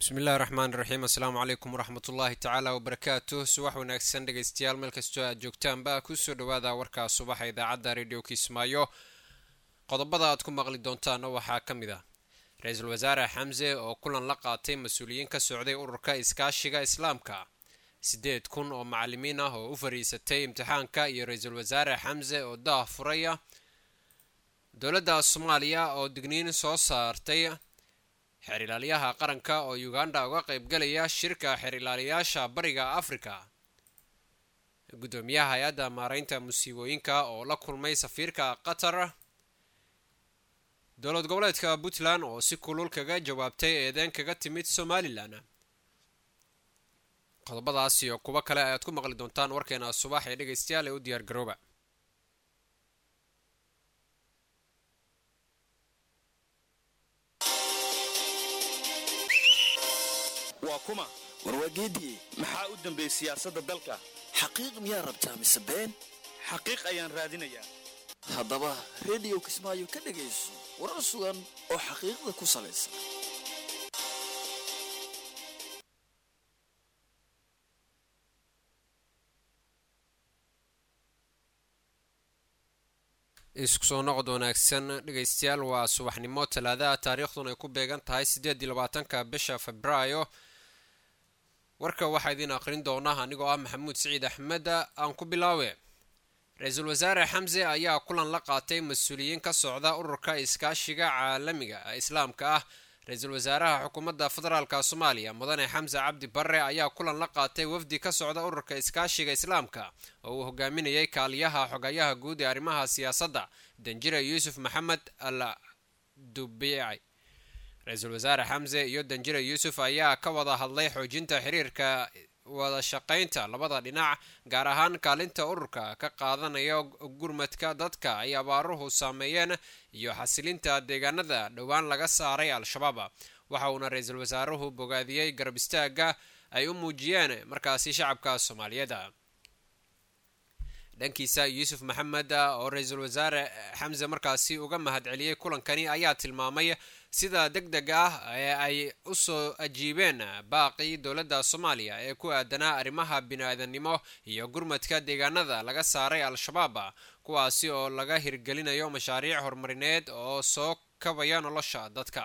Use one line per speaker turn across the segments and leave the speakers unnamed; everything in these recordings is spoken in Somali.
bismillahi raxmaan raxiim assalaamu calaykum waraxmat ullaahi tacaala wabarakaatu subax wanaagsan dhegaystayaal meel kastoo aad joogtaanba kusoo dhawaada warkaa subaxa idaacadda radio kismaayo qodobada aad ku maqli doontaana waxaa ka mid ah ra-iisul wasaare xamse oo kulan la qaatay mas-uuliyiin ka socday ururka iskaashiga islaamka siddeed kun oo macalimiin ah oo u fariisatay imtixaanka iyo ra-iisul wasaare xamse oo daah furaya dowladda soomaaliya oo digniin soo saartay xeer ilaaliyaha qaranka oo uganda uga qaybgalaya shirka xeer ilaaliyaasha bariga afrika guddoomiyaha hay-adda maareynta musiibooyinka oo la kulmay safiirka qatar dowlad goboleedka puntland oo si kulul kaga jawaabtay eedeen kaga timid somalilan qodobadaas iyo kuwo kale ayaad ku maqli doontaan warkeena subax ee dhegaystayaal ee u diyaar garooba
waa kuma
warwaageediye
maxaa u dambeeyey siyaasadda dalka
xaqiiq miyaa rabtaa mise been
xaqiiq ayaan raadinayaa
haddaba rediyo kismaayo ka dhegayso warar sugan oo xaqiiqda ku salaysan
isku soo noqod wanaagsan dhegaystayaal waa subaxnimo talaadaha taariikhduna ay ku beegan tahay siddeed iyo labaatanka bisha febraayo warka waxaa idiin aqrin doona anigoo ah maxamuud siciid axmed aan ku bilaawe ra-iisul wasaare xamse ayaa kulan la qaatay mas-uuliyiin ka socda ururka iskaashiga caalamiga islaamka ah ra-iisul wasaaraha xukuumadda federaalka soomaaliya mudane xamse cabdi barre ayaa kulan la qaatay wafdi ka socda ururka iskaashiga islaamka oo uu hogaaminayay kaaliyaha xogayaha guud ee arrimaha siyaasadda danjire yuusuf maxamed al dubici ra-iisul wasaare xamse iyo danjire yuusuf ayaa ka wada hadlay xoojinta xiriirka wada shaqaynta labada dhinac gaar ahaan kaalinta ururka ka qaadanaya gurmadka dadka ay abaaruhu saameeyeen iyo xasilinta deegaanada dhowaan laga saaray al-shabaab waxa uuna ra-iisul wasaaruhu bogaadiyey garab istaaga ay u muujiyeen markaasi shacabka soomaaliyeed dhankiisa yuusuf maxamed oo ra-iisul wasaare xamse markaasi uga mahadceliyey kulankani ayaa tilmaamay sida deg deg ah ee ay usoo ajiibeen baaqii dowladda soomaaliya ee ku aadanaa arrimaha bini-aadannimo iyo gurmadka deegaanada laga saaray al-shabaab kuwaasi oo laga hirgelinayo mashaariic horumarineed oo soo kabaya nolosha dadka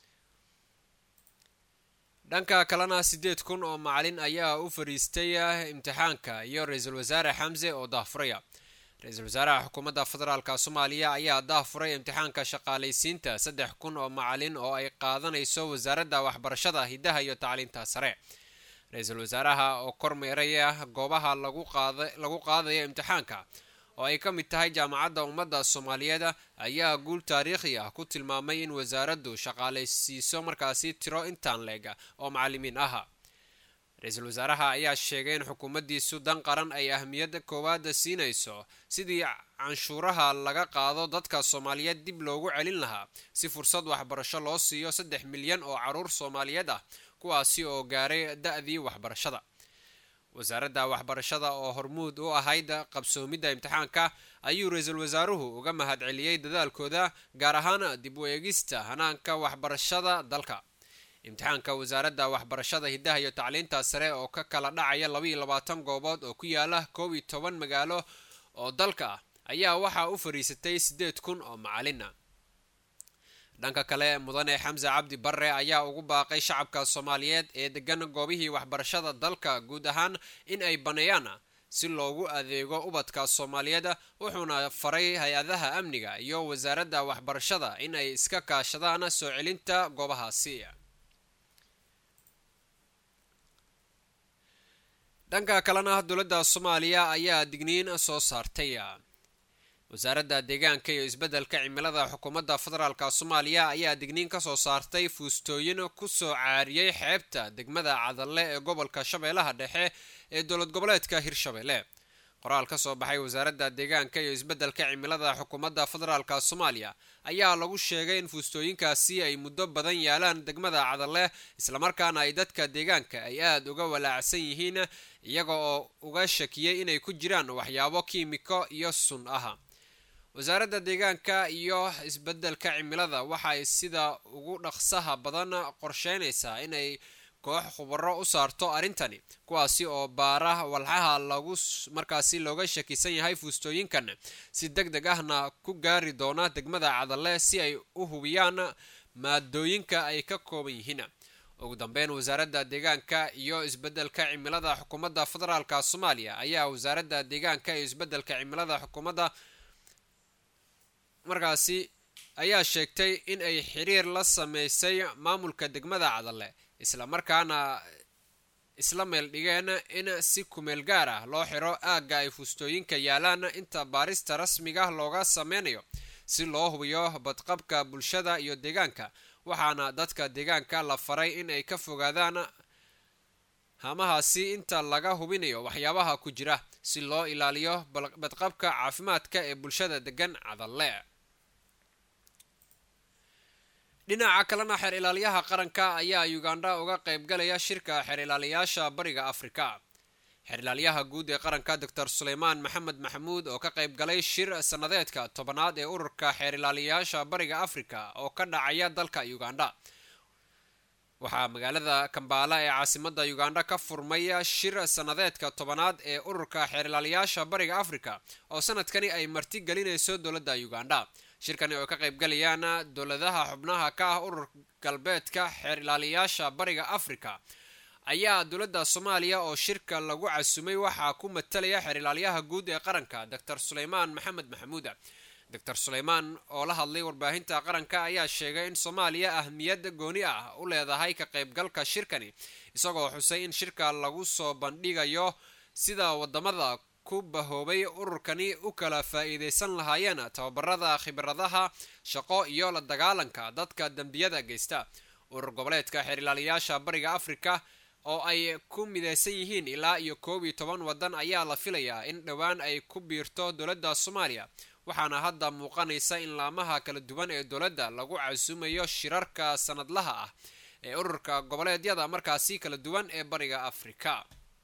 dhanka kalena siddeed kun oo macalin ayaa u fariistay imtixaanka iyo ra-iisul wasaare xamse oo daahfuraya ra-iisul wasaaraha xukuumadda federaalka soomaaliya ayaa daahfuray imtixaanka shaqaalaysiinta saddex kun oo macalin oo ay qaadanayso wasaaradda waxbarashada hiddaha iyo tacliinta sare ra-iisul wasaaraha oo kormeeraya goobaha lagu qaadaya imtixaanka oo ay ka mid tahay jaamacadda ummadda soomaaliyeed ayaa guul taariikhi ah ku tilmaamay in wasaaraddu shaqaalaysiiso markaasi tiro intaan leeg oo macalimiin ah ra-iisul wasaaraha ayaa sheegay in xukuumaddiisu dan qaran ay ahmiyadda koowaada siinayso sidii canshuuraha laga qaado dadka soomaaliyeed dib loogu celin lahaa si fursad waxbarasho loo siiyo saddex milyan oo caruur soomaaliyeed ah kuwaasi oo gaaray da-dii waxbarashada wasaaradda waxbarashada oo hormuud u ahayd qabsoomidda imtixaanka ayuu ra-iisul wasaaruhu uga mahadceliyey dadaalkooda gaar ahaan dib u eegista hanaanka waxbarashada dalka imtixaanka wasaaradda waxbarashada hiddaha iyo tacliinta sare oo ka kala dhacaya labaiyo labaatan goobood oo ku yaala koob iyo toban magaalo oo dalka ah ayaa waxaa u fariisatay siddeed kun oo macalina dhanka kale mudane xamse cabdi barre ayaa ugu baaqay shacabka soomaaliyeed ee degan goobihii waxbarashada dalka guud ahaan in ay baneeyaan si loogu adeego ubadka soomaaliyeed wuxuuna faray hay-adaha amniga iyo wasaaradda waxbarashada in ay iska kaashadaan soo celinta goobahaasi dhanka kalena dowladda soomaaliya ayaa digniin soo saartay wasaaradda deegaanka iyo isbeddelka cimilada xukuumadda federaalka soomaaliya ayaa digniin ka soo saartay fuustooyin kusoo caariyey xeebta degmada cadalle ee gobolka shabeellaha dhexe ee dowlad goboleedka hirshabeelle qoraal ka soo baxay wasaaradda deegaanka iyo isbeddelka cimilada xukuumadda federaalka soomaaliya ayaa lagu sheegay in fuustooyinkaasi ay muddo badan yaalaan degmada cadalle islamarkaana ay dadka deegaanka ay aada uga walaacsan yihiin iyaga oo uga shakiyey inay ku jiraan waxyaabo kiimiko iyo sun ah wasaaradda deegaanka iyo isbeddelka cimilada waxay sida ugu dhaqsaha badan qorsheynaysaa inay koox khubaro u saarto arrintani kuwaasi oo baara walxaha lagu markaasi looga shakisan yahay fuustooyinkan si deg deg ahna ku gaari doona degmada cadalle si ay u hubiyaan maadooyinka ay ka kooban yihiin ugu dambeyn wasaaradda deegaanka iyo isbeddelka cimilada xukuumadda federaalka soomaaliya ayaa wasaaradda deegaanka iyo isbeddelka cimilada xukuumadda markaasi ayaa sheegtay in ay xiriir la sameysay maamulka degmada cadalle islamarkaana isla meel dhigeen in si kumeel gaar ah loo xiro aagga ay fuustooyinka yaalaan inta baarista rasmiga looga sameynayo si loo hubiyo badqabka bulshada iyo deegaanka waxaana dadka deegaanka la faray in ay ka fogaadaan hamahaasi inta laga hubinayo waxyaabaha ku jira si loo ilaaliyo badqabka caafimaadka ee bulshada degan cadalle dhinaca kalena xeer ilaaliyaha qaranka ayaa ugandha uga qaybgalaya shirka xeer ilaaliyaasha bariga afrika xeer ilaaliyaha guud ee qaranka doctor suleymaan maxamed maxamuud oo ka qayb galay shir sannadeedka tobanaad ee ururka xeer ilaaliyaasha bariga afrika oo ka dhacaya dalka ugandha waxaa magaalada kambaala ee caasimada ugandha ka furmaya shir sannadeedka tobanaad ee ururka xeer ilaaliyaasha bariga afrika oo sanadkani ay marti gelinayso dowladda ugandha shirkani oo ka qaybgalayaan dowladaha xubnaha ka ah urur galbeedka xeer ilaaliyaasha bariga afrika ayaa dowladda soomaaliya oo shirka lagu casumay waxaa ku matalaya xeer ilaaliyaha guud ee qaranka doctor suleymaan maxamed maxamuud doctor suleymaan oo la hadlay warbaahinta qaranka ayaa sheegay in soomaaliya ahmiyad gooni ah u leedahay ka qaybgalka shirkani isagoo xusay in shirka lagu soo bandhigayo sida wadamada ku bahoobay ururkani u kala faa-iideysan lahaayeen tababarada khibradaha shaqo iyo la dagaalanka dadka dembiyada geysta urur goboleedka xeer ilaaliyaasha bariga afrika oo ay ku mideysan yihiin ilaa iyo koob iyo toban waddan ayaa la filayaa in dhowaan ay ku biirto dowladda soomaaliya waxaana hadda muuqanaysa in laamaha kala duwan ee dowladda lagu casuumayo shirarka sanadlaha ah ee ururka goboleedyada markaasi kala duwan ee bariga afrika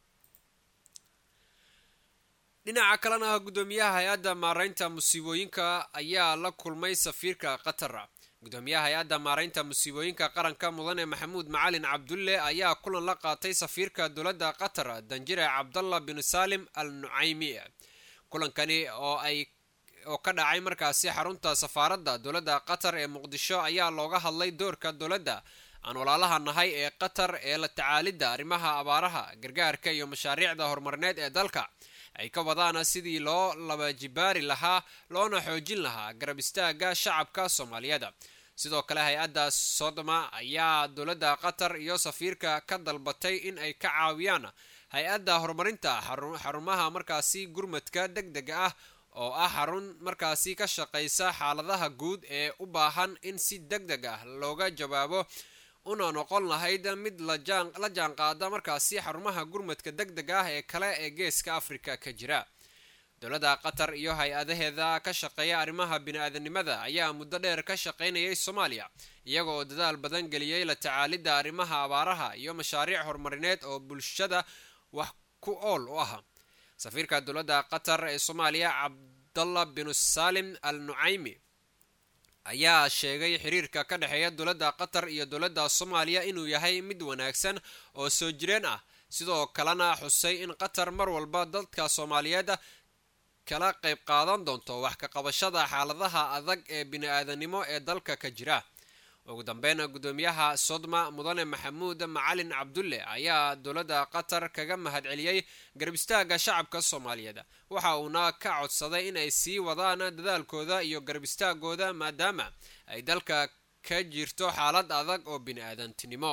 dhinaca kalena guddoomiyaha hay-adda maareynta musiibooyinka ayaa la kulmay safiirka qatar gudoomiyaha hay-adda maareynta musiibooyinka qaranka mudane maxamuud macalin cabdulle ayaa kulan la qaatay safiirka dowladda qatar danjire cabdallah bin salim al nucaymi kulankani oo ay oo ka dhacay markaasi xarunta safaaradda dowladda qatar ee muqdisho ayaa looga hadlay doorka dowladda aan walaalaha nahay ee qatar ee la tacaalidda arrimaha abaaraha gargaarka iyo mashaariicda horumarineed ee dalka ay ka wadaana sidii loo labajibaari lahaa loona xoojin lahaa garab istaaga shacabka soomaaliyeed sidoo kale hay-adda sodoma ayaa dowladda qatar iyo safiirka ka dalbatay in ay ka caawiyaan hay-adda horumarinta xarumaha markaasi gurmadka deg dega ah oo ah xarun markaasi ka shaqaysa xaaladaha guud ee u baahan in si deg deg ah looga jawaabo una noqon lahayd mid la jaan qaada markaasi xarumaha gurmadka deg deg ah ee kale ee geeska afrika ka jira dowladda qatar iyo hay-adaheeda ka shaqeeya arrimaha bini-aadanimada ayaa muddo dheer ka shaqaynayay soomaaliya iyaga oo dadaal badan geliyey la tacaalidda arrimaha abaaraha iyo mashaariic horumarineed oo bulshada wax ku ool u ah safiirka dowladda qatar ee soomaaliya cabdallah bin salim al nucaymi ayaa sheegay xiriirka ka dhexeeya dowladda qatar iyo dowladda soomaaliya inuu yahay mid wanaagsan oo soo jireen ah sidoo kalena xusay in qatar mar walba dadka soomaaliyeed kala qayb qaadan doonto wax ka qabashada xaaladaha adag ee bini-aadanimo ee dalka ka jira ugu dambeyn guddoomiyaha sodma mudane maxamuud macalin cabdulle ayaa dowladda qatar kaga mahadceliyey garab istaaga shacabka soomaaliyeed waxa uuna ka codsaday inay sii wadaan dadaalkooda iyo garab istaagooda maadaama ay dalka ka jirto xaalad adag oo bini-aadantinimo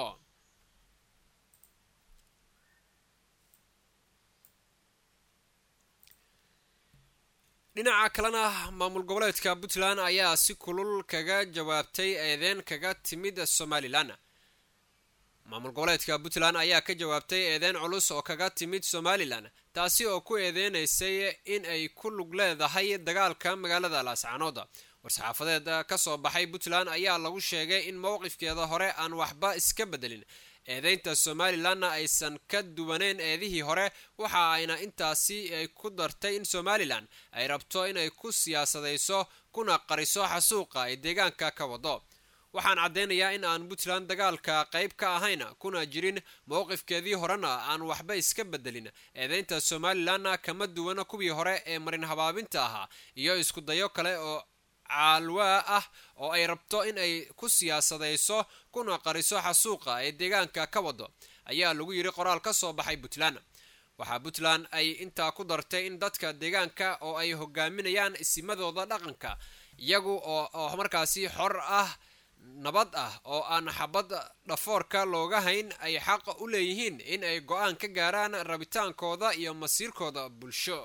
dhinaca kalena maamul goboleedka puntland ayaa si kulul kaga jawaabtay eedeen kaga timid somalilan maamul goboleedka puntland ayaa ka jawaabtay eedeen culus oo kaga timid somalilan taasi oo ku eedeynaysay in ay ku lug leedahay dagaalka magaalada laascaanood war-saxaafadeed ka soo baxay puntland ayaa lagu sheegay in mowqifkeeda hore aan waxba iska bedelin eedeynta somalilanna aysan ka duwaneyn eedihii hore waxa ayna intaasi ay ku dartay in somalilan ay rabto inay ku siyaasadayso kuna qariso xasuuqa ay deegaanka ka wado waxaan caddaynayaa in aan puntland dagaalka qayb ka ahayn kuna jirin mowqifkeedii horena aan waxba iska bedelin eedeynta somalilanna kama duwana kuwii hore ee marin habaabinta ahaa iyo isku dayo kale oo caalwaa ah oo ay rabto in ay ku siyaasadayso kuna qariso xasuuqa ee deegaanka ka wado ayaa lagu yidhi qoraal ka soo baxay puntland waxaa puntland ay intaa ku dartay in dadka deegaanka oo ay hogaaminayaan isimadooda dhaqanka iyagu oo markaasi xor ah nabad ah oo aan xabad dhafoorka looga hayn ay xaq u leeyihiin in ay go-aan ka gaaraan rabitaankooda iyo masiirkooda bulsho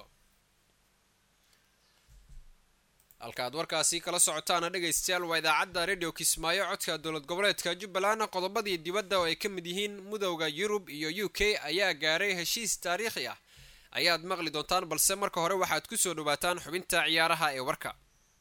halkaaad warkaasi kala socotaana dhegaystayaal waa idaacadda radio kismaayo codka dowlad goboleedka jubbaland qodobadii dibadda oo ay ka mid yihiin mudowda yurub iyo u k ayaa gaaray heshiis taariikhi ah ayaad maqli doontaan balse marka hore waxaad ku soo dhawaataan xubinta ciyaaraha ee warka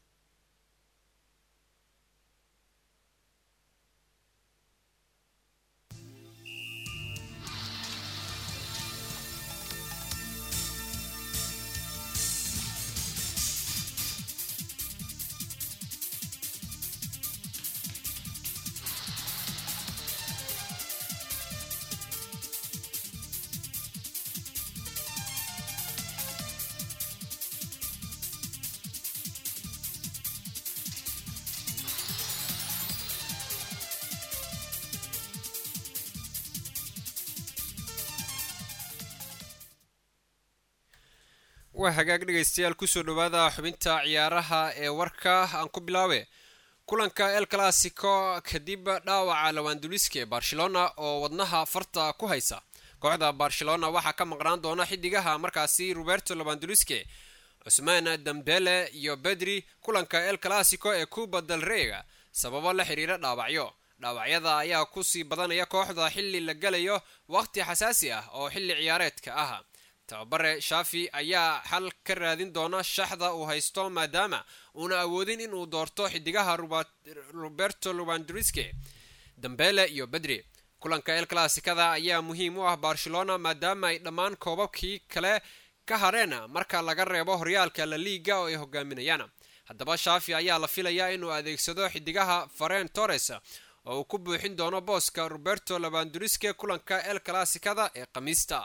waa hagaag dhegaystayaal kusoo dhawaada xubinta ciyaaraha ee warka aan ku bilaabe kulanka el classico kadib dhaawaca lawanduliska ee barcelona oo wadnaha farta ku haysa kooxda barcelona waxaa ka maqnaan doona xidigaha markaasi roberto lawanduliske cusmaan dambele iyo bedri kulanka el classico ee cuba del reyga sababo la xiriira dhaawacyo dhaawacyada ayaa kusii badanaya kooxda xilli la galayo waqti xasaasi ah oo xilli ciyaareedka ah tababare shafi ayaa xal ka raadin doona shaxda uu haysto maadaama uuna awoodin inuu doorto xidigaha roberto lowandriske dambele iyo bedri kulanka el classicada ayaa muhiim u ah barcelona maadaama ay dhammaan koobabkii kale ka hareen marka laga reebo horyaalka la liiga oo ay hogaaminayaan haddaba shafi ayaa la filayaa inuu adeegsado xidigaha faren torres oo uu ku buuxin doono booska roberto lowandriske kulanka el classicada ee khamiista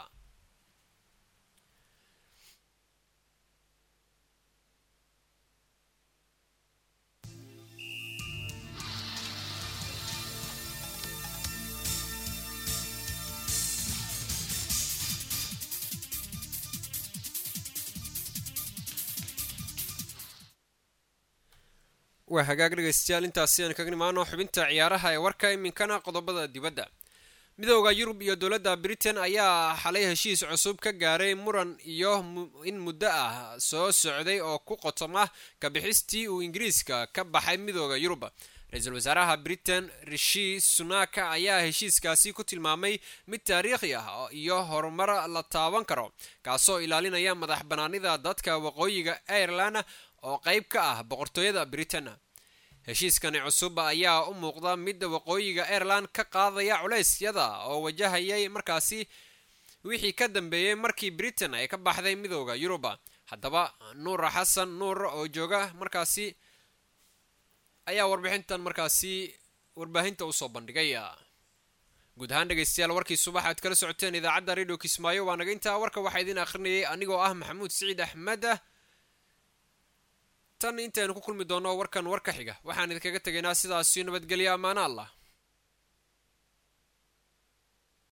waa hagaag dhegaystayaal intaasi aan kaga nimaano xubinta ciyaaraha ee warka iminkana qodobada dibadda midooda yurub iyo dowladda britain ayaa xalay heshiis cusub ka gaaray muran iyo in muddo ah soo socday oo ku qotoma kabixistii uu ingiriiska ka baxay midooda yurub ra-iisul wasaaraha britain rishi sunaka ayaa heshiiskaasi ku tilmaamay mid taariikhi ah iyo horumar la taaban karo kaasoo ilaalinaya madax banaanida dadka waqooyiga ireland oo qayb ka ah boqortooyada britain heshiiskani cusub ayaa u muuqda mid waqooyiga ireland ka qaadaya culeysyada oo wajahayay markaasi wixii ka dambeeyey markii britain ay ka baxday midooda yurub haddaba nuur xasan nuur oo jooga markaasi ayaa warbixintan markaasi warbaahinta usoo bandhigay guud ahaan dhegaystayaal warkii subax aad kala socoteen idaacadda radio kismaayo waa naga intaa warka waxaa idiin akhrinayay anigoo ah maxamuud siciid axmed tan intaynu ku kulmi doonno warkan war ka xiga waxaan idinkaga tegaynaa sidaasiyo nabadgelyo ammaano allah